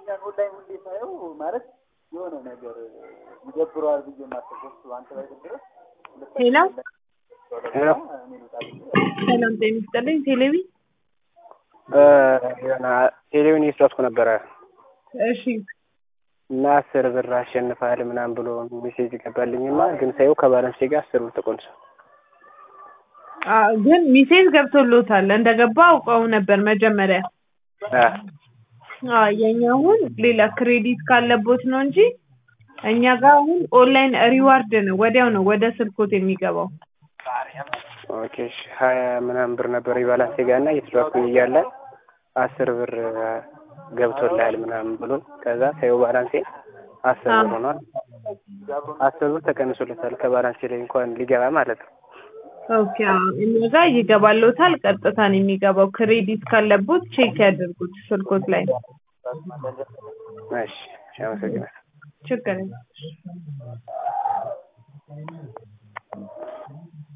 ያን ኦንላይን ሁሌ ሳየው ማለት የሆነ ነገር ይደብረዋል ብዬ የማስበው እሱ አንተ ላይ ድረስ ሄሎ ሄሎ ሰላም ጤና ይስጥልኝ። ቴሌቪ የሆነ ቴሌቪዥን እየተጫወትኩ ነበረ እሺ እና አስር ብር አሸንፋል ምናምን ብሎ ሜሴጅ ገባልኝና ግን ሳየው ከባላንስ ጋር አስር ብር ተቆንሷል። አ ግን ሚሴጅ ገብቶሎታል እንደገባ አውቀው ነበር መጀመሪያ። አ አ የኛ አሁን ሌላ ክሬዲት ካለቦት ነው እንጂ እኛ ጋር አሁን ኦንላይን ሪዋርድ ነው፣ ወዲያው ነው ወደ ስልኮት የሚገባው። ኦኬ እሺ ሀያ ምናምን ብር ነበር የባላንስ ጋር እና እየተጫወትኩኝ እያለ አስር ብር ገብቶልሃል ምናምን ብሎ ከዛ ሳየው ባላንሴ አስር ብር ሆኗል። አስር ብር ተቀንሶለታል ከባላንሴ ላይ እንኳን ሊገባ ማለት ነው። ኦኬ አዎ፣ እኛ ጋር ይገባሎታል። ቀጥታ ነው የሚገባው። ክሬዲት ካለቦት ቼክ ያድርጉት ስልኮት ላይ። እሺ እሺ፣ አመሰግናለሁ። ችግር የለም።